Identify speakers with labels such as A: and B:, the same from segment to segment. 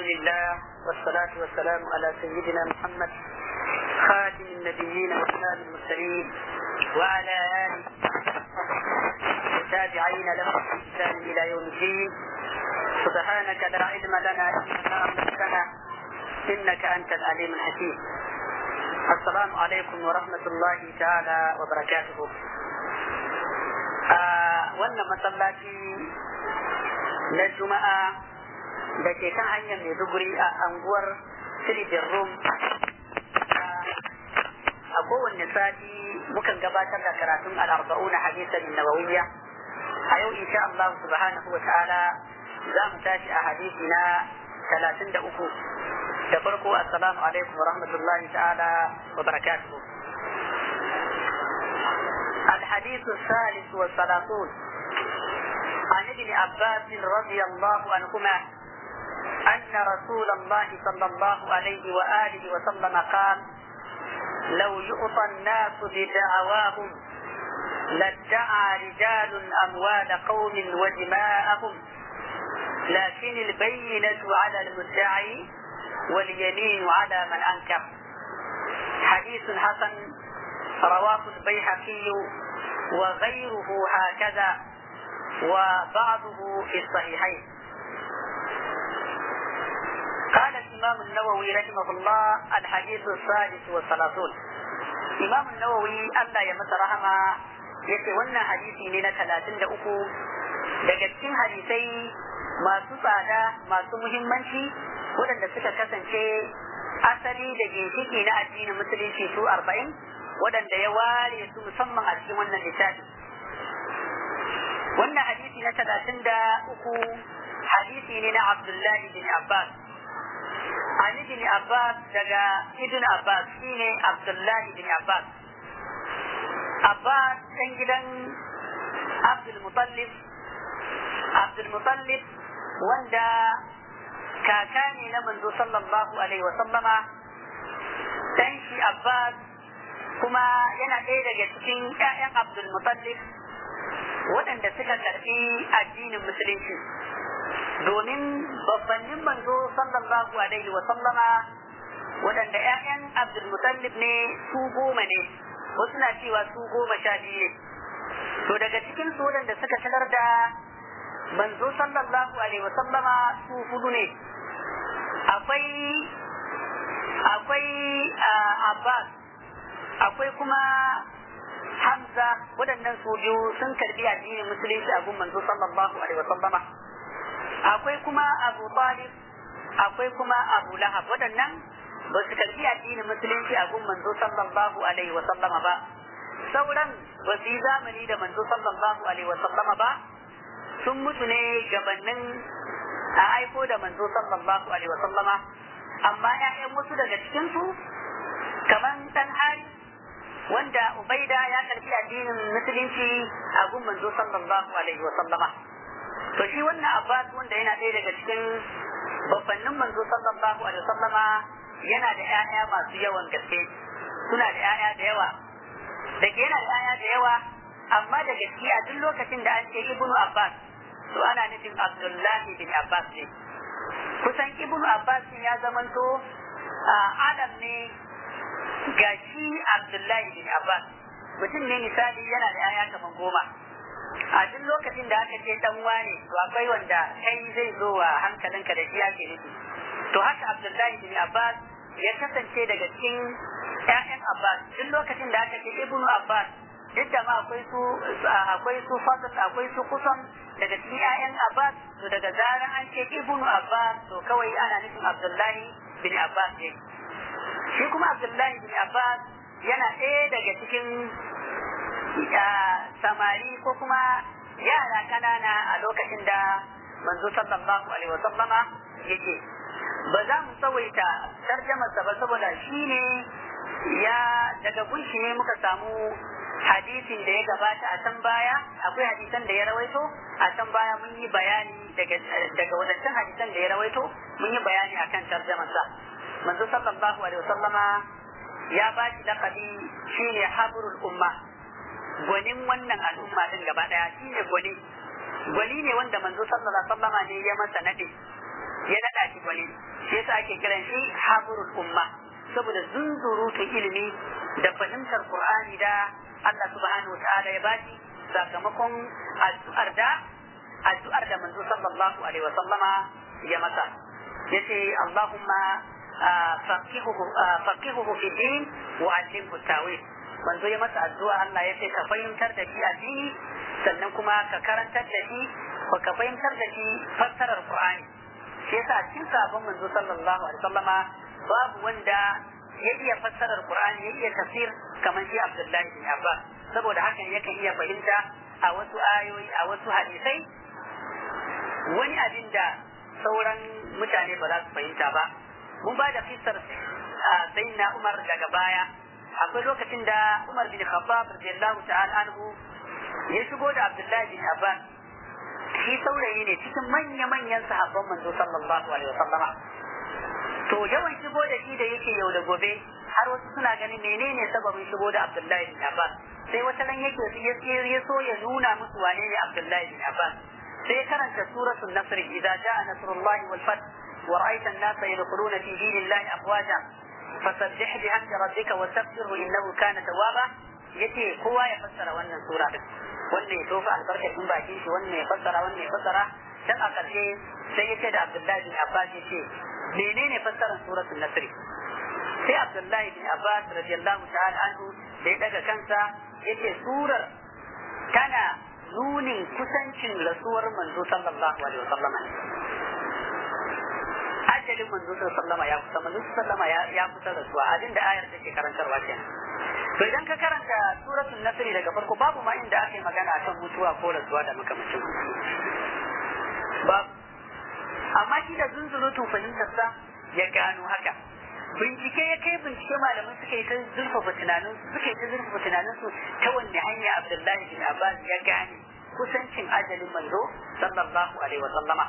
A: لله والصلاة والسلام على سيدنا محمد خاتم النبيين وإمام المرسلين وعلى آله والتابعين لهم بإحسان إلى يوم الدين سبحانك لا علم لنا إلا ما علمتنا إنك أنت العليم الحكيم السلام عليكم ورحمة الله تعالى وبركاته wannan masallaci na juma'a da ke kan hanyar maiduguri a anguwar siribin rum a kowanne sati mukan gabatar da karatun al'arba'una hadisan nawawiyya a yau insha Allah subhanahu wa ta'ala za mu tashi a hadisi na talatin da uku da farko assalamu alaikum wa rahmatullahi ta'ala wa barakatuhu الحديث الثالث والثلاثون عن ابن عباس رضي الله عنهما أن رسول الله صلى الله عليه وآله وسلم قال لو يؤطى الناس بدعواهم لادعى رجال أموال قوم ودماءهم لكن البينة على المدعي واليمين على من أنكر حديث حسن رواه البيهقي وغيره هكذا وبعضه في الصحيحين قال الإمام النووي رحمه الله الحديث السادس والثلاثون إمام النووي ألا يمس رحمه yace wannan hadisi ne na talatin da uku daga cikin hadisai masu tsada masu muhimmanci waɗanda suka kasance asali da ginshiki na addinin musulunci su arba'in waɗanda ya ware su musamman a cikin wannan littafi wannan hadisi na talatin da uku hadisi ne na abdullahi bin abbas Ali bin Abbas daga Ibn Abbas shine Abdullahi bin Abbas Abbas ɗan gidan Abdul Mutallib Abdul Mutallib wanda kaka ne na manzo sallallahu alaihi wa sallama dan shi Abbas kuma yana ɗaya daga cikin ƴaƴan Abdul Mutallib waɗanda suka karɓi addinin musulunci domin babbannin manzo sallallahu alaihi wa sallama waɗanda ƴaƴan Abdul Mutallib ne su goma ne wasu na cewa su goma sha biyu ne to daga cikin su waɗanda suka sanar da manzo sallallahu alaihi wa sallama su hudu ne akwai akwai Abbas akwai kuma Hamza waɗannan su biyu sun karbi addinin musulunci a gun manzo sallallahu alaihi wa sallama akwai kuma Abu Talib akwai kuma Abu Lahab waɗannan ba su karbi addinin musulunci a gun manzo sallallahu alaihi wa sallama ba sauran ba su yi zamani da manzo sallallahu alaihi wa sallama ba sun mutu ne gabanin a aiko da manzo sallallahu alaihi wa sallama amma ƴaƴan wasu daga cikin su kaman dan hari wanda Ubaida ya karbi addinin musulunci a gun manzo sallallahu alaihi wa sallama to shi wannan Abbas wanda yana ɗaya daga cikin babbannin manzo sallallahu alaihi wa sallama yana da ƴaƴa masu yawan gaske suna da ƴaƴa da yawa da ke yana da ƴaƴa da yawa amma da gaske a duk lokacin da an ce ibnu Abbas to ana nufin Abdullahi bin Abbas ne kusan ibnu Abbas ya zamanto alam ne ga shi Abdullahi bin Abbas mutum ne misali yana da yaya kaman goma a duk lokacin da aka ce dan wane to akwai wanda kai zai zo wa hankalinka da shi ake nufi to haka Abdullahi bin Abbas ya kasance daga cikin ƴaƴan Abbas duk lokacin da aka ce Ibnu Abbas duk da ma akwai su akwai su Fadl akwai su kusan daga cikin ƴaƴan Abbas to daga zaran an ce Ibnu Abbas to kawai ana nufin Abdullahi bin Abbas ne shi kuma abdullahi bin abbas yana ɗaya daga cikin samari ko kuma yara kanana a lokacin da manzo sallallahu alaihi wasallama yake ba za mu tsawaita tarjamarsa ba saboda shi ne ya daga gunshi ne muka samu hadisin da ya gabata a can baya akwai hadisan da ya rawaito a can baya mun yi bayani daga wadancan hadisan da ya rawaito mun yi bayani akan tarjamarsa manzo sallallahu alaihi wasallama ya ba shi laqabi shine habrul umma gwanin wannan al'umma din gaba daya shine gwani gwani ne wanda manzo sallallahu alaihi wasallama ne ya masa nade ya nada shi gwani shi yasa ake kiran shi habrul umma saboda zunzurutu ilimi da fahimtar qur'ani da Allah subhanahu wataala ya bashi sakamakon addu'ar da addu'ar da manzo sallallahu alaihi wa sallama ya masa yace Allahumma faqihuhu faqihuhu fi din wa allimhu tawil manzo ya masa addu'a Allah ya ce ka fahimtar da shi addini sannan kuma ka karantar da shi ko ka fahimtar da shi fassarar Qur'ani shi yasa cikin sabon manzo sallallahu alaihi wasallama babu wanda ya iya fassarar Qur'ani ya iya tafsir kamar shi Abdullahi bin Abbas saboda hakan yakan iya fahimta a wasu ayoyi a wasu hadisai wani abin da sauran mutane ba za su fahimta ba mun ba da fissar sayyidina Umar daga baya akwai lokacin da Umar bin Khattab radiyallahu ta'ala anhu ya shigo da Abdullahi bin Abbas shi saurayi ne cikin manya-manyan sahabban manzo sallallahu alaihi wasallama to yawan shigo da shi da yake yau da gobe har wasu suna ganin menene sababin shigo da Abdullahi bin Abbas sai wata nan yake ya so ya nuna musu wane ne Abdullahi bin Abbas sai karanta suratul nasr idza jaa nasrullahi wal fath wa ra'aita an-nasa yadkhuluna fi dinillahi afwaja fasabbih bihamdi rabbika wastaghfirhu innahu kana tawwaba yace kowa ya fassara wannan sura din wannan ya tofa albarkacin bakin shi wannan ya fassara wannan ya fassara dan a ƙarshe sai ya ce da Abdullahi bin Abbas ya ce menene fassarar suratul Nasr sai Abdullahi bin Abbas radiyallahu ta'ala anhu da ya daga kansa yace surar tana nunin kusancin rasuwar manzo sallallahu alaihi wasallam ajalin manzo sallallahu ya kusa manzo sallallahu ya kusa rasuwa abin da ayar take karantarwa kenan to idan ka karanta suratul nasr daga farko babu ma inda aka yi magana akan mutuwa ko rasuwa da makamacin babu amma shi da zunzurutun fahimtarsa ya gano haka bincike ya kai bincike malaman suka yi ta zurfafa tunanin suka yi ta zurfafa tunanin su ta wanne hanya abdullahi bin abbas ya gane kusancin ajalin manzo sallallahu alaihi wa sallama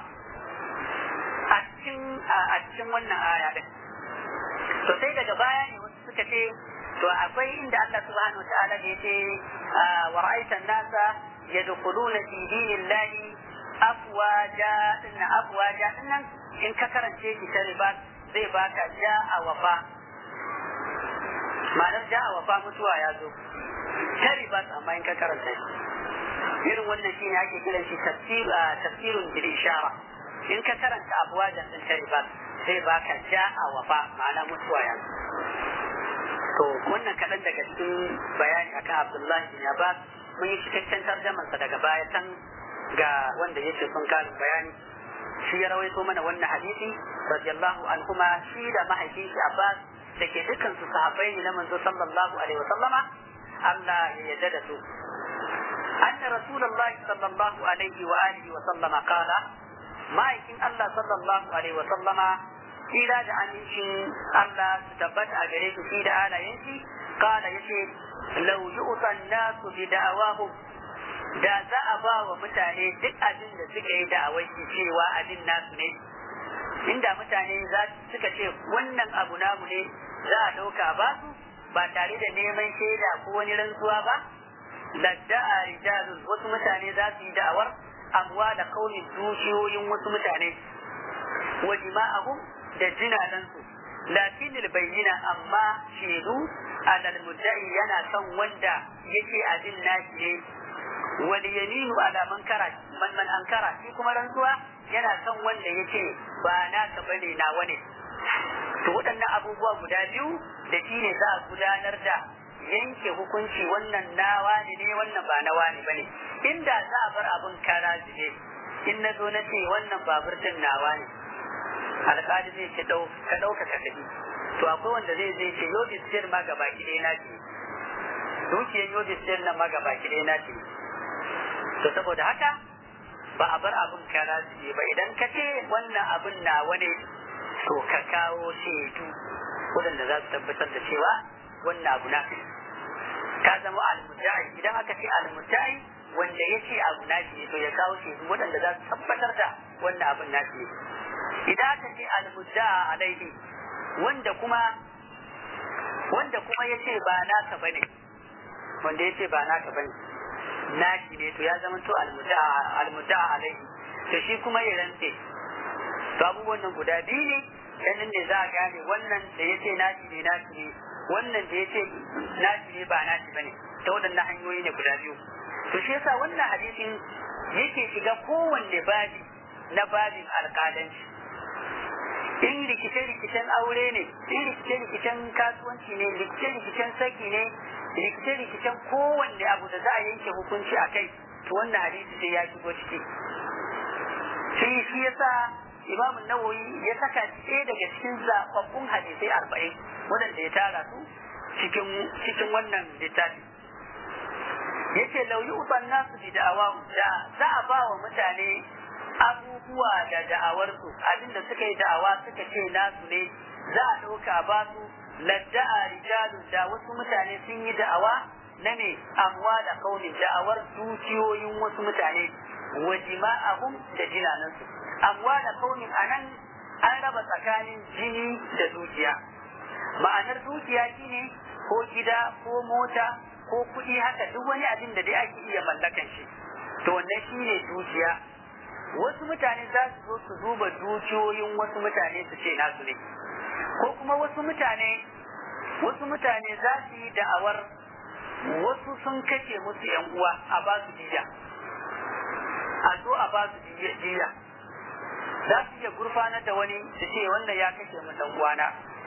A: a cikin a cikin wannan aya din to sai daga baya ne wasu suka ce to akwai inda Allah subhanahu wa ta'ala ya ce wa ra'aita an-nasa yadkhuluna fi dinillahi afwaja dinna afwaja dinnan in ka karance shi ta riba zai baka ja a wafa ma'anar ja a wafa mutuwa ya zo ta riba amma in ka karanta shi irin wannan shine ake kiran shi tafsirun bil ishara in ka karanta afwaja din ta riba zai baka ja a wafa ma'ana mutuwa ya zo to wannan kaɗan daga cikin bayani akan Abdullahi bin Abbas mun yi cikakken tarjamansa daga baya can ga wanda yake son karin bayani shi ya rawaito mana wannan hadisi radiyallahu anhuma shi da mahaifin shi Abbas da ke dukkan su sahabbai ne na manzo sallallahu alaihi wasallama Allah ya yarda da su anna rasulullahi sallallahu alaihi wa alihi wa sallama qala ma'aikin Allah sallallahu alaihi wa sallama kira da amincin Allah su tabbata a gare su shi da halayen shi qala yace law yu'ta an-nasu bi da'awahum da za a ba wa mutane duk abin da suka yi da'awar shi cewa abin nasu ne inda mutane za suka ce wannan abu namu ne za a ɗauka ba su ba tare da neman shaida ko wani rantsuwa ba ladda'a rijalun wasu mutane za su yi da'awar amwa da kaunin dukiyoyin wasu mutane wa jima'ahum da jinanansu lakin bayyina amma shaidu alal mudda'i yana kan wanda yake abin nashi ne wal yaminu ala man kara man man ankara shi kuma rantsuwa yana kan wanda yake ba naka bane nawa ne to waɗannan abubuwa guda biyu da shi ne za a gudanar da yanke hukunci wannan nawa ne ne wannan ba nawa ne bane inda za a bar abun kara zube in na zo na ce wannan babur din nawa ne alƙali zai ce dau ka ɗauka ka tafi to akwai wanda zai zai ce yau bisir ma gaba ki ɗaya na ce dukiyar yau bisir nan ma gaba ki ɗaya na ce to saboda haka ba a bar abun kara zube ba idan ka ce wannan abun nawa ne to ka kawo shaidu waɗanda za su tabbatar da cewa wannan abu na ka zama almudai idan aka ce almudai wanda ya ce abu na ne to ya kawo shaidu waɗanda za su tabbatar da wannan abun na ne idan aka ce almudda alaihi wanda kuma wanda kuma ya ce ba naka bane wanda ya ce ba naka bane naki ne to ya zama to almudda alaihi to shi kuma ya rantse to abubuwan nan guda biyu ne ganin ne za a gane wannan da ya ce nashi ne nashi ne wannan da ya ce nashi ne ba nashi bane ta waɗannan hanyoyi ne guda biyu to shi yasa wannan hadisin yake shiga kowanne babi na babin alƙalanci in rikice-rikicen aure ne in rikice-rikicen kasuwanci ne rikice-rikicen saki ne rikice-rikicen kowanne abu da za a yanke hukunci a kai to wannan hadisi sai ya shigo ciki shi shi yasa imam nawawi ya saka shi ɗaya daga cikin zaɓaɓɓun hadisai arba'in waɗanda ya tara su cikin cikin wannan littafi yace lau yi uban nasu bi da'awa da za a ba wa mutane abubuwa da da'awarsu abinda suka yi da'awa suka ce nasu ne za a ɗauka ba su ladda'a rijalun da wasu mutane sun yi da'awa na ne amwa da kaunin da'awar dukiyoyin wasu mutane wa jima'ahum da jinanansu amwa da kaunin anan an raba tsakanin jini da dukiya ma'anar dukiya shine ko gida ko mota ko kuɗi haka duk wani abin da dai ake iya mallakan shi to wannan shine dukiya wasu mutane za su zo su duba dukiyoyin wasu mutane su ce nasu ne ko kuma wasu mutane wasu mutane za su yi da'awar wasu sun kashe musu yan uwa a ba su jiya a zo a ba su jiya za su iya gurfanar da wani su ce wannan ya kashe mu dan uwana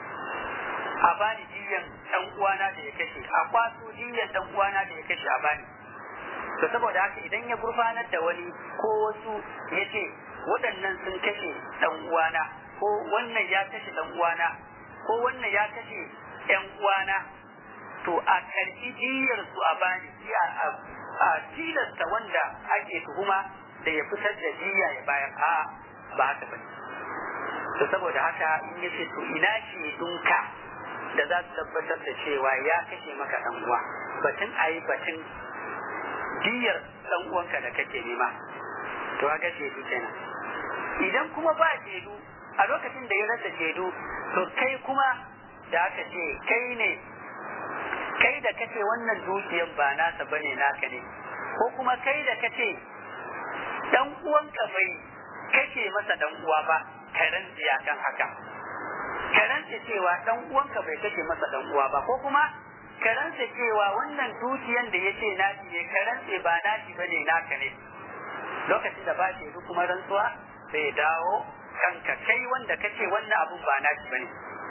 A: a bani jiyan dan uwana da ya kashe a kwaso jiyan dan uwana da ya kashe a bani to saboda haka idan ya gurfanar da wani ko wasu ya ce waɗannan sun kashe dan uwana ko wannan ya kashe dan uwana ko wannan ya kashe yan uwana to a karɓi jiyar su a bani a tilasta wanda ake tuhuma da ya fitar da jiya ya bayar a ba haka bane to saboda haka in yace to ina ce dunka da za su tabbatar da cewa ya kashe maka dan uwa batun ayi batun diyar dan uwanka da kake nema to ga shedu kenan idan kuma ba shedu a lokacin da ya rasa shedu to kai kuma da aka ce kai ne kai da kace wannan dukiyan ba nasa bane naka ne ko kuma kai da kace dan uwanka bai kace masa dan uwa ba ka rantsi kan haka ka rantsi cewa dan uwanka bai kace masa dan uwa ba ko kuma ka rantsi cewa wannan dukiyan da yace naci ne ka rantsi ba naci bane naka ne lokacin da ba shi kuma rantsuwa sai dawo kanka kai wanda kace wannan abun ba naci bane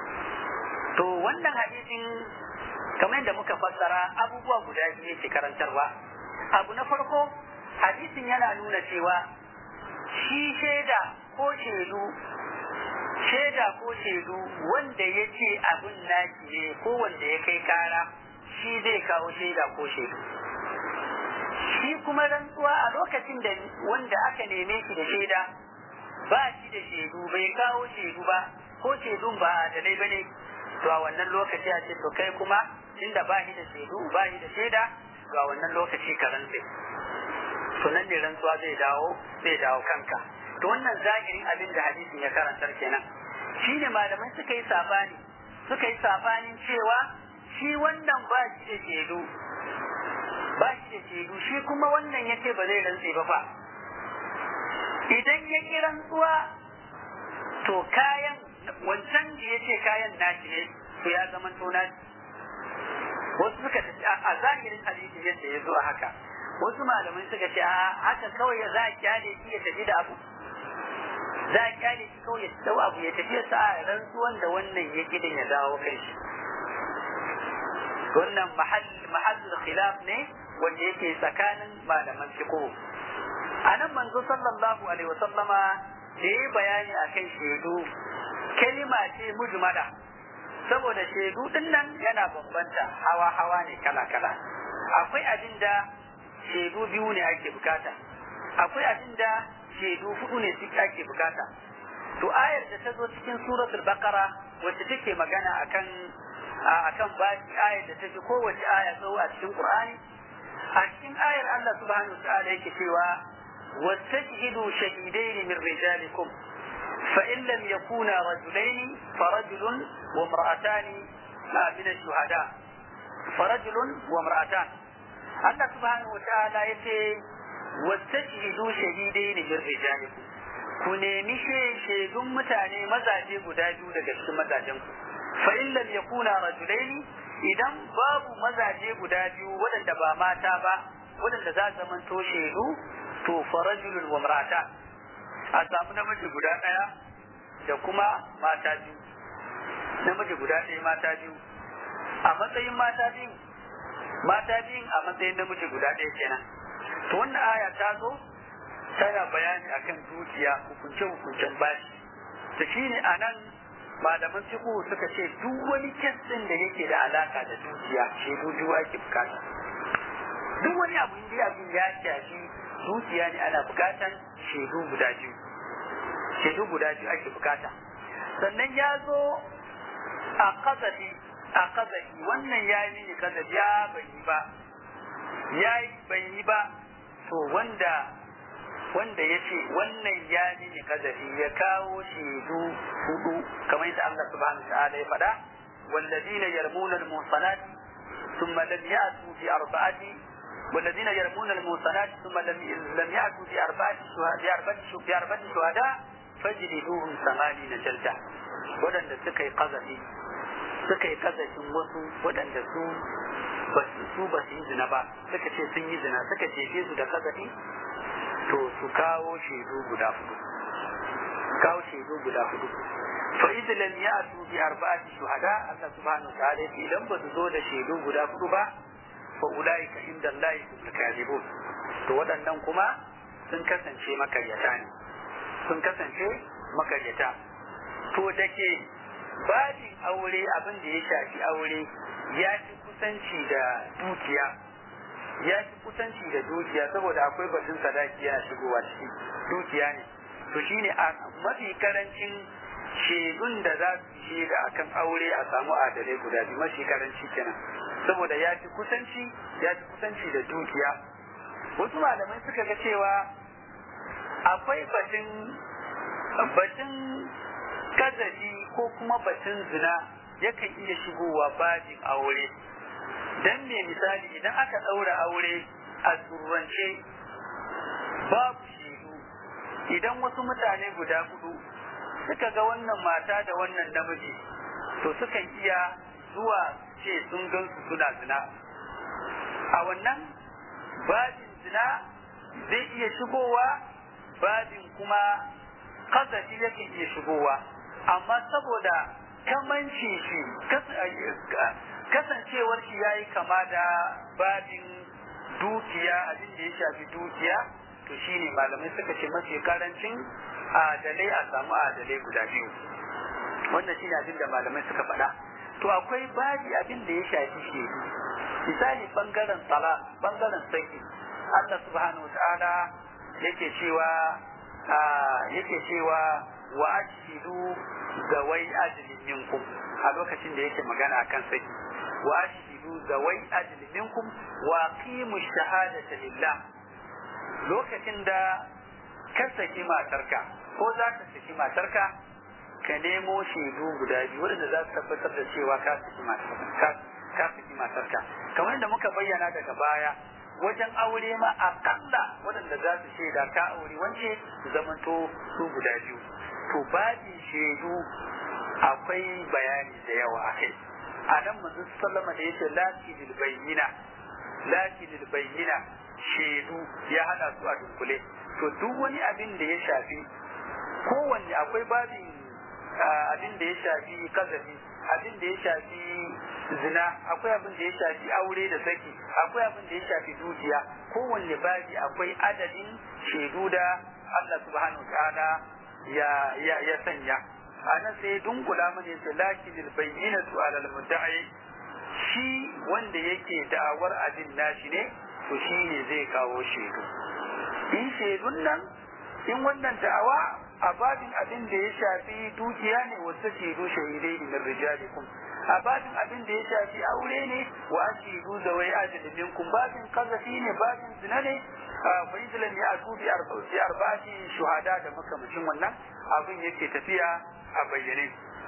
A: to wannan hadisin kamar yadda muka fassara abubuwa guda biyu yake karantarwa abu na farko hadisin yana nuna cewa shi shaida ko shaidu shaida ko shaidu wanda ya ce abin naki ne ko wanda ya kai kara shi zai kawo shaida ko shaidu shi kuma rantsuwa a lokacin da wanda aka neme shi da shaida ba shi da shaidu bai kawo shaidu ba ko shaidun ba adalai ba ne to a wannan lokaci a ce to kai kuma inda ba shi da shaidu ba shi da shaida to a wannan lokaci ka rantse to nan ne rantsuwa zai dawo zai dawo kanka to wannan zahirin abin da hadisin ya karantar kenan shine malamai suka yi sabani suka yi sabanin cewa shi wannan ba shi da shaidu ba shi da shaidu shi kuma wannan yace ba zai rantse ba fa idan ya ki rantsuwa to kayan wancan da yace kayan nashi ne to ya zama to nashi wasu suka tafi a zahirin hadisi yadda ya zo a haka wasu malamai suka ce a haka kawai za a kyale shi ya tafi da abu za a kyale shi kawai ya dau abu ya tafi sa a rantsuwan da wannan ya gidin ya dawo kai shi wannan mahallin khilaf ne wanda yake tsakanin malaman fiqh anan manzo sallallahu alaihi wa sallama da yi bayani akan shaidu kalima ce mujmala saboda shaidu din nan yana bambanta hawa hawa ne kala kala akwai abin da shaidu biyu ne ake bukata akwai abin da shaidu hudu ne suke ake bukata to ayar da ta zo cikin suratul baqara wacce take magana akan akan bashi ayar da take kowace aya tsawo a cikin qur'ani a cikin ayar Allah subhanahu wa ta'ala yake cewa واستشهدوا شهيدين من رجالكم فإن لم يكونا رجلين فرجل وامرأتان من الشهداء فرجل وامرأتان الله سبحانه وتعالى يتي واستشهدوا شهيدين من رجالكم ku nemi shaidun mutane mazaje guda biyu daga cikin mazajen ku fa in lam yakuna rajulaini idan babu mazaje guda biyu waɗanda ba mata ba waɗanda za su zamanto shaidu to fa rajulun wa mar'ata a samu namiji guda ɗaya da kuma mata biyu namiji guda ɗaya mata biyu a matsayin mata biyu mata biyun a matsayin namiji guda ɗaya kenan to wannan aya ta zo tana bayani akan dukiya hukunce hukuncen bashi to shine anan malaman fiqh suka ce duk wani kestin da yake da alaka da dukiya shaidu biyu ake bukata duk wani abu da abin ya shafi dukiya ne ana bukatan shaidu guda biyu shaidu guda biyu ake bukata sannan ya zo a kazafi a kazafi wannan ya yi mini kazafi ya bai yi ba ya yi bai yi ba to wanda wanda ya ce wannan ya mini kazafi ya kawo shaidu hudu kamar yadda Allah subhanahu wa ta'ala ya faɗa والذين يرمون المحصنات ثم لم يأتوا بأربعة والذين يرمون المحصنات ثم لم لم يأتوا بأربعة بأربعة بأربعة شهداء فاجلدوهم ثمانين جلدة ولن سكي قذفي سكي قذف وسو ولن su su ba su yi zina ba suka ce sun yi zina suka jefe su da kazafi to su kawo shaidu guda hudu kawo shaidu guda hudu fa idza lam ya'tu bi arba'ati shuhada Allah subhanahu wa ta'ala idan ba su zo da shaidu guda hudu ba fa ulaika inda Allah hum kadhibun to waɗannan kuma sun kasance makaryata ne sun kasance makaryata to dake babin aure abin da ya shafi aure ya fi kusanci da dukiya ya fi kusanci da dukiya saboda akwai batun sadaki yana shigowa ciki dukiya ne to shine a mafi karancin shaidun da za su shaida akan aure a samu adalai guda biyu mafi karanci kenan saboda ya fi kusanci ya fi kusanci da dukiya wasu malamai suka ga cewa akwai batun batun kazafi ko kuma batun zina yakan iya shigowa bajin aure dan me misali idan aka ɗaura aure a turance babu shaidu idan wasu mutane guda hudu suka ga wannan mata da wannan namiji to sukan iya zuwa ce sun gansu suna zina a wannan babin zina zai iya shigowa babin kuma kazafi yake iya shigowa amma saboda kamanci shi kasancewar shi ya yi kama da babin dukiya abin da ya shafi dukiya to shine malamai suka ce mafi karancin adalai a samu adalai guda biyu wannan shine abin da malamai suka faɗa to akwai babi abin da ya shafi shedu misali bangaren tsala bangaren saki Allah subhanahu ta'ala yake cewa yake cewa wa ashhidu zawai ajlin minkum a lokacin da yake magana akan saki wa ashhidu zawai ajlin minkum wa qimu shahadata lillah lokacin da ka saki matarka ko za ka saki matarka ka nemo shaidu guda biyu waɗanda za su tabbatar da cewa ka saki matarka ka saki matarka kamar yadda muka bayyana daga baya wajen aure ma akalla waɗanda za su shaida ka aure wance su zamanto su guda biyu to babin shaidu akwai bayani da yawa a kai a nan manzo sallama da yace lakidil bayyina lakidil bayyina shaidu ya hada su a dunkule to duk wani abin da ya shafi kowanne akwai babin abin da ya shafi kazafi abin da ya shafi zina akwai abin da ya shafi aure da saki akwai abin da ya shafi dukiya kowanne babi akwai adadin shaidu da Allah subhanahu ta'ala ya ya ya sanya anan sai dunkula mana yace lakinil bayyinatu alal mudda'i shi wanda yake da'awar abin nashi ne to shi ne zai kawo shaidu in shaidun nan in wannan da'awa a babin abin da ya shafi dukiya ne wasu shaidu shahidai ne min rijalikum a babin abin da ya shafi aure ne wa ashidu da wai ajalin minkum babin kazafi ne babin zina ne fa idlan ya atu bi arba'ati arba'ati shuhada da makamacin wannan abin yake tafiya a bayyane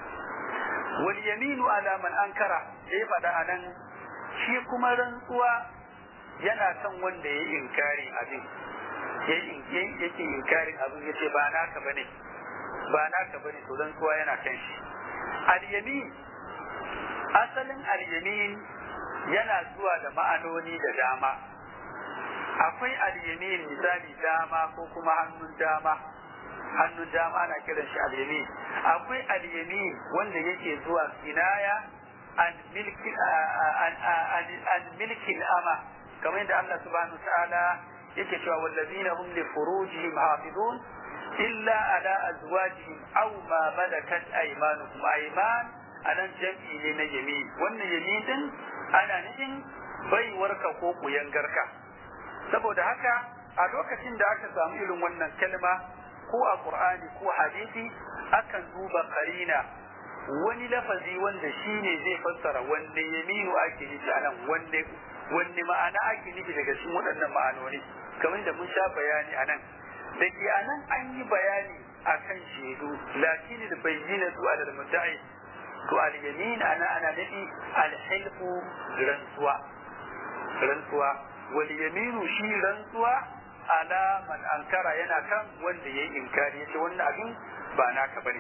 A: wal yaminu ala man ankara da ya faɗa anan shi kuma rantsuwa yana kan wanda ya inkari abin
B: yake inkarin abin ya ce ba naka bane ba naka bane to dan kowa yana kan shi al-yamin asalin al-yamin yana zuwa da ma'anoni da dama akwai al-yamin misali dama ko kuma hannun dama hannun dama ana kiran shi al-yamin akwai al-yamin wanda yake zuwa kinaya an milki an milki ama kamar yadda Allah subhanahu ta'ala yake cewa wallazina hum li furujihim hafizun illa ala azwajihim aw ma malakat aymanuhum ayman anan jam'i ne na yamin wannan yamin din ana nufin baiwarka ko kuyangarka saboda haka a lokacin da aka samu irin wannan kalma ko a qur'ani ko hadisi akan duba karina wani lafazi wanda shine zai fassara wanne yaminu ake nufi anan wanne wanne ma'ana ake nufi daga cikin waɗannan ma'anoni kamar da mun sha bayani anan da ke anan an yi bayani akan shaidu lakin da bayyana su alal mudda'i to al yamin ana ana nufi al hilfu rantsuwa rantsuwa wal yaminu shi rantsuwa ala man ankara yana kan wanda yayi inkari yace wannan abin ba naka bane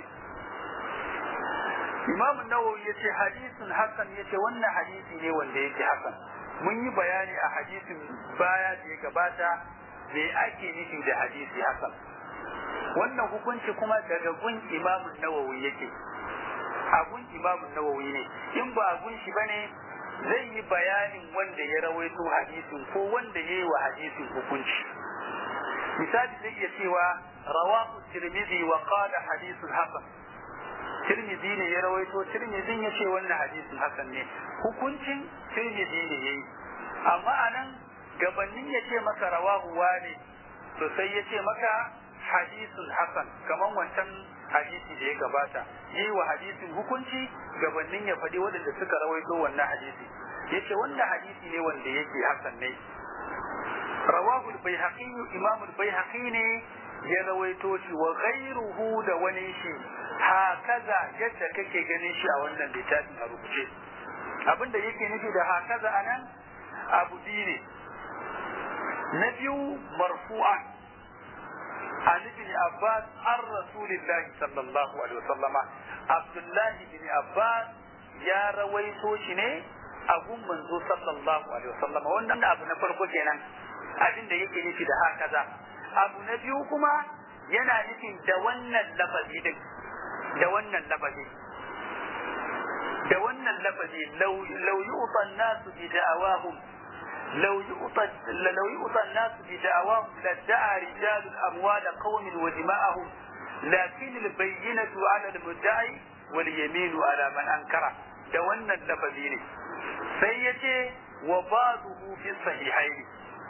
B: Imam Nawawi yace hadisin hasan yace wannan hadisi ne wanda yake hasan mun yi bayani a hadisin baya da ya gabata me ake nufi da hadisi hasan wannan hukunci kuma daga gun Imam Nawawi yake a gun Imam Nawawi ne in ba a gun shi bane zai yi bayanin wanda ya rawaito hadisin ko wanda ya yi wa hadisin hukunci misali zai iya cewa rawahu tirmidhi wa qala hadithun hasan tirmidhi ne ya rawaito tirmidhin ya ce wannan hadisin hasan ne hukuncin tirmidhi ne yayi amma anan gabanin ya ce maka rawahu wane to sai ya ce maka hadisun hasan kaman wancan hadisi da ya gabata yi wa hadisin hukunci gabanin ya faɗi waɗanda suka rawaito wannan hadisi ya ce wannan hadisi ne wanda yake hasan ne rawahu al-baihaqi imam al-baihaqi ne ya rawaito shi wa ghayruhu da wani shi hakaza yadda kake ganin shi a wannan littafin a rubuce abinda yake nufi da hakaza anan abu ne na biyu marfu'an عن ابن عباس عن رسول الله صلى الله عليه وسلم عبد الله بن عباس يا رويتو شنو abun manzo sallallahu alaihi wasallam wannan abu na farko kenan abin da yake nufi da hakaza abu na biyu kuma yana nufin da wannan lafazi din da wannan lafazi da wannan lafazi law yu'ta an-nasu bi da'awahum لو يؤطى لو يؤطى الناس بدعواهم لادعى رجال اموال قوم ودماءهم لكن البينة على المدعي واليمين على من انكره da wannan lafazi ne sai ya ce wa ba'duhu fi sahihaini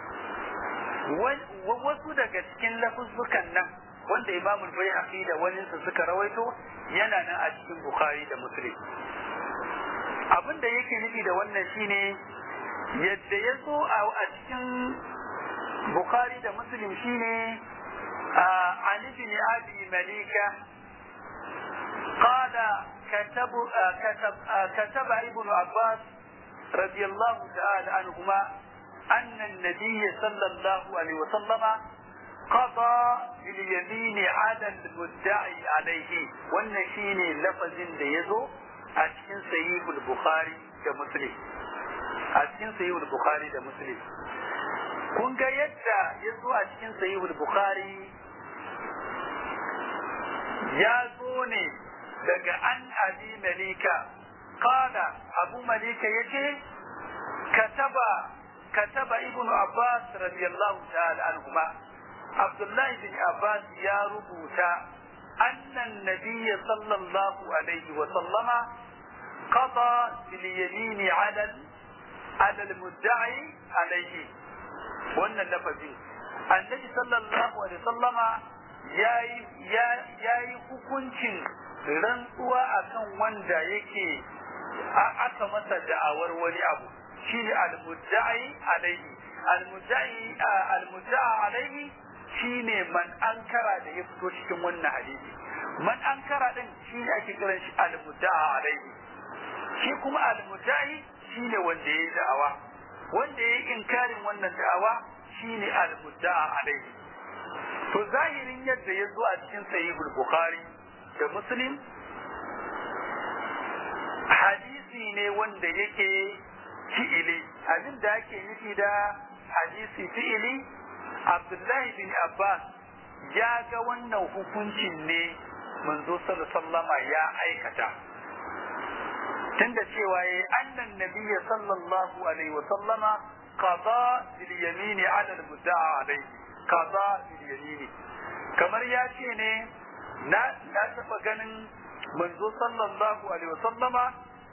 B: wasu daga cikin lafuzzukan nan wanda imamul bai da wani suka rawaito yana nan a cikin bukhari da muslim abin da yake nufi da wannan shine yadda ya zo a cikin Bukhari da Muslim shine Ali bin Abi Malika قال كتب كتب كتب ابن عباس رضي الله تعالى عنهما أن النبي صلى الله عليه وسلم قضى باليمين على المدعي عليه والنشين لفظ ليزو أشكن سيد البخاري كمسلم a cikin sahihul bukhari da muslim kun ga yadda ya zo a cikin sahihul bukhari ya zo ne daga an abi malika qala abu malika yace kataba kataba ibnu abbas radiyallahu ta'ala anhuma abdullah ibn abbas ya rubuta anna an-nabiy sallallahu alaihi wa sallama قضى باليمين على على المدعي عليه wannan lafazin annabi sallallahu alaihi sallama ya yi hukuncin rantsuwa akan wanda yake aka masa da'awar wani abu shi ne almuddai alaihi almuddai almudda'a alaihi shi ne man ankara da ya fito cikin wannan hadisi man ankara din shi ne ake kiran shi almudda'a alaihi shi kuma almuddai shine wanda ya yi da'awa wanda ya yi inkarin wannan da'awa shine al-mudda'a alaihi to zahirin yadda ya zo a cikin sahihul bukhari da muslim hadisi ne wanda yake fi'ili abin da ake nufi da hadisi fi'ili abdullahi bin abbas ya ga wannan hukuncin ne manzo sallama ya aikata tunda cewa ya annan nabiyya sallallahu alaihi wa sallama qada bil yamini ala al mudda'a alaihi qada bil yamini kamar ya ce ne na na taba ganin manzo sallallahu alaihi wa sallama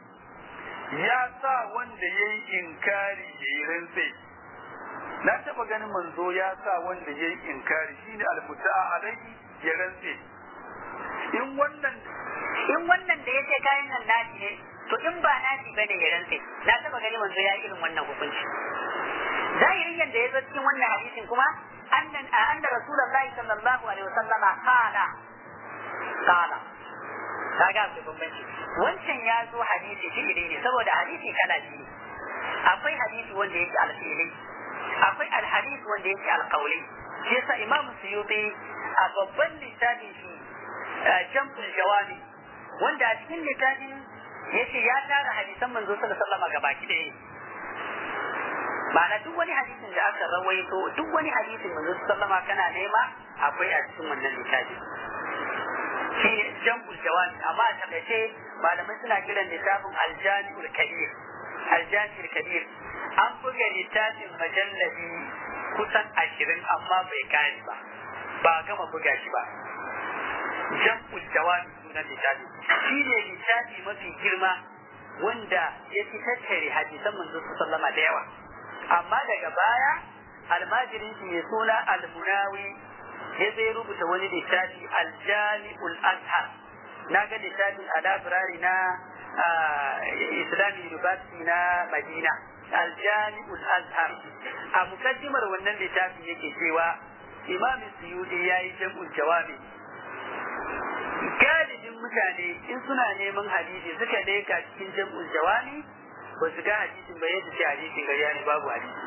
B: ya sa wanda yayi inkari yayi rantsi na taba ganin manzo ya sa wanda yayi inkari shine al mudda'a alaihi ya rantsi in wannan
A: in wannan da yace kayan nan naci ne to in ba naci bane ya rantse na taba gani manzo ya irin wannan hukunci zahirin yadda ya zo cikin wannan hadisin kuma annan anna rasulullahi sallallahu alaihi wasallama qala qala kaga akwai bambanci wancan ya zo hadisi fi'ili ne saboda hadisi kala biyu akwai hadisi wanda yake alfi'ili akwai alhadisi wanda yake alqauli shi yasa imam suyuti a babban littafin shi jam'ul jawami wanda a cikin littafin yace ya tara hadisan manzo sallallahu alaihi wasallam gabaki ɗaya ma'ana duk wani hadisin da aka rawaito duk wani hadisin manzo sallama kana nema akwai a cikin wannan littafi shi jam'ul jawami amma a takaice malamai suna kiran littafin aljami'ul kabir aljami'ul kabir an buga littafin majalladi kusan ashirin amma bai kare ba ba gama buga shi ba jam'ul jawami sunan littafi shi ne littafi mafi girma wanda ya fi tattare hadisan manzo sallama da yawa amma daga baya almajirin shi mai suna almunawi ya zai rubuta wani littafi aljami'ul azhar na ga littafin a labirari na islamic university na madina aljami'ul azhar a mukaddimar wannan littafin yake cewa imam suyudi ya yi jam'ul jawabi galibin mutane in suna neman hadisi suka leka cikin jam'ul jawami ba su ga hadisin ba yadda ce hadisin gariya ne babu hadisi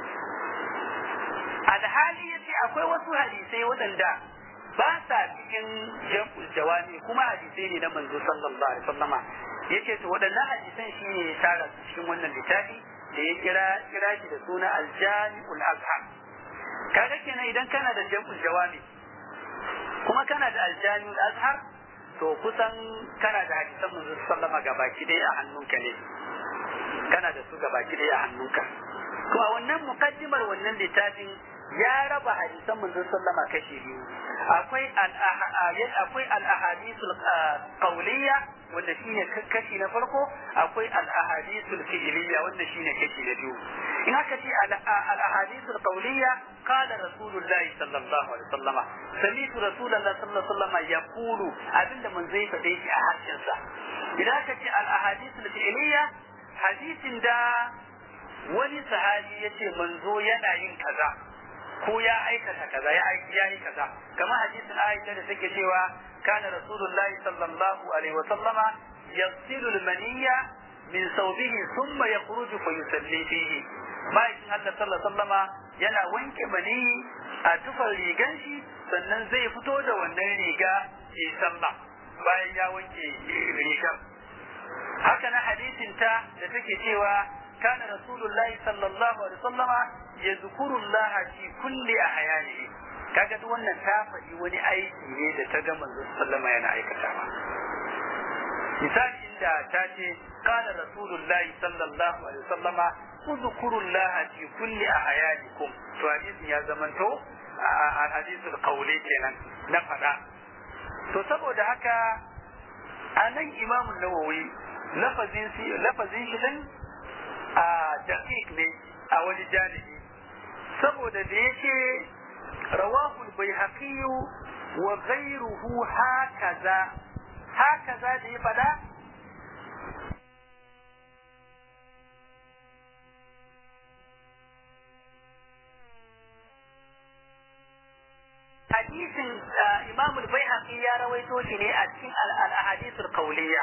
A: alhali yace akwai wasu hadisai waɗanda ba sa cikin jam'ul jawami kuma hadisai ne na manzo sallallahu alaihi wasallama yace to waɗannan hadisan shi ne ya tara cikin wannan littafi da ya kira kira shi da suna aljami'ul azhar kaga kenan idan kana da jam'ul jawami kuma kana da aljami'ul azhar to kusan kana da hadisan manzo sallama gabaki dai a hannunka ne kana da su gabaki dai a hannunka kuma wannan mukaddimar wannan littafin ya raba hadisan manzo sallama kashi biyu akwai akwai al-ahadithul qawliya wanda shine kashi na farko akwai al-ahadithul fi'liya wanda shine kashi na biyu in aka ce al-ahadithul qawliya qala rasulullahi sallallahu alaihi wasallama sami'tu rasulullahi sallallahu alaihi wasallama yaqulu abinda manzo ya faɗe shi a harshen sa idan aka ce al-ahadithul fi'liya hadisin da wani sahabi yace manzo yana yin kaza ko ya aikata kaza ya ya yi kaza kamar hadisin Aisha da take cewa kana rasulullahi sallallahu alaihi wasallama yasilu al-maniyya min thawbihi thumma yakhruju fa yusalli fihi ma'aikin Allah sallallahu alaihi wasallama yana wanke mani a tufar rigan shi sannan zai fito da wannan riga ya sallah bayan ya wanke rigar haka na hadisin ta da take cewa kana rasulullahi sallallahu alaihi wasallama yadhkuru Allah fi kulli ahyanihi kaga duk wannan ta faɗi wani aiki ne da ta ga manzo sallama yana aikatawa misali inda ta ce kana rasulullahi sallallahu alaihi wasallama udhkuru Allah fi kulli ahyanikum to hadisin ya zamanto a hadisul qawli kenan na faɗa to saboda haka a nan imamun nawawi lafazin lafazin shi din a daqiq ne a wani janibi saboda da yake rawahu al-baihaqi wa ghayruhu hakaza hakaza da ya fada hadisin imam al-baihaqi ya rawaito shi ne a cikin al-ahadith al-qawliya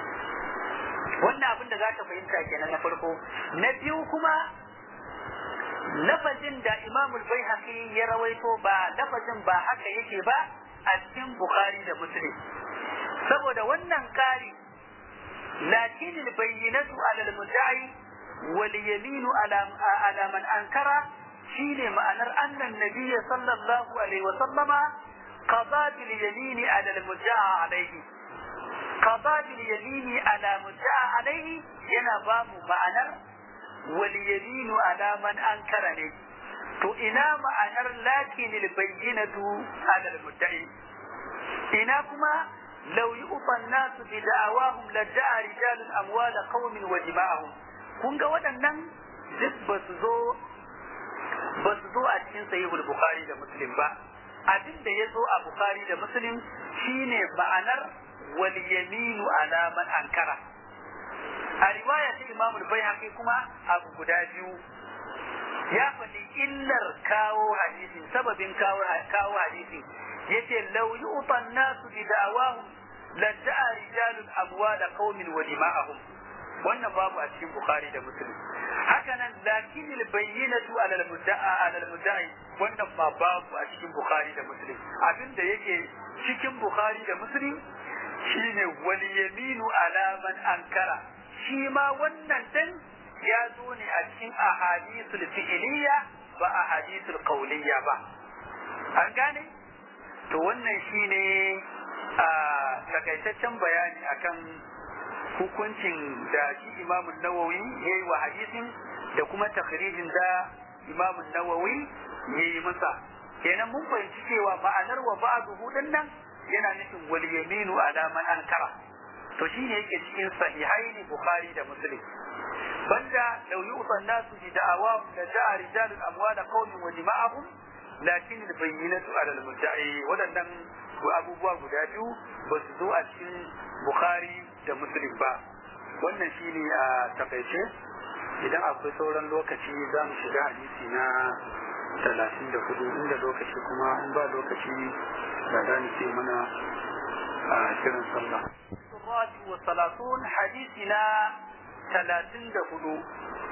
A: wannan abin da zaka fahimta kenan na farko na biyu kuma lafazin da Imam al-Baihaqi ya rawaito ba lafazin ba haka yake ba a cikin Bukhari da Muslim saboda wannan kari lakin al-bayyinatu ala al-mudda'i wal yaminu ala ala man ankara shine ma'anar annan nabiyyi sallallahu alaihi wa sallama qada bil yamini ala al-mudda'a alaihi qada bil yamini ala mudda'a alaihi yana ba mu ma'anar wal yaminu ala man ankara ne to ina ma'anar lakin al-bayyinatu ala al-mudda'i ina kuma لو يؤطى الناس بدعواهم لجاء رجال أموال قوم وجماعهم kun ga waɗannan duk ba su zo ba su zo a cikin sahihul bukhari da muslim ba abin da ya zo a bukhari da muslim shine ma'anar wal yaminu ala man ankara a riwaya ta imam al-baihaqi kuma abu guda biyu ya faɗi illar kawo hadisin sababin kawo kawo hadisin yace law yu'ta an-nasu bi da'awahum la ja'a rijalun amwala qaumin wa dima'ahum wannan babu a cikin bukhari da muslim haka nan lakin al-bayyinatu ala al-mudda'a ala al-mudda'i wannan ma babu a cikin bukhari da muslim abinda yake cikin bukhari da muslim shine wal yaminu ala man ankara shi ma wannan dan ya zo ne a cikin ahadithul fi'liya ba ahadithul qawliya ba an gane to wannan shine a takaitaccen bayani akan hukuncin da shi imamun nawawi ya yi wa hadisin da kuma takhrijin da imamun nawawi ya yi masa kenan mun fahimci cewa ma'anar wa ba'du hudun nan yana nufin wal yaminu ala man ankara to shine yake cikin sahihaini bukhari da muslim banda law yu'ta an-nasu bi da'awahum la ja'a rijalun amwala qaumin wa dima'ahum lakin al-bayyinatu ala al-mudda'i wadannan abubuwa guda biyu ba su zo a cikin bukhari da muslim ba wannan shine a takaice idan akwai sauran lokaci za mu shiga hadisi na talatin da hudu inda lokaci kuma in ba lokaci da za mu ce mana a kiran sallah. wa salatun hadisi na talatin da hudu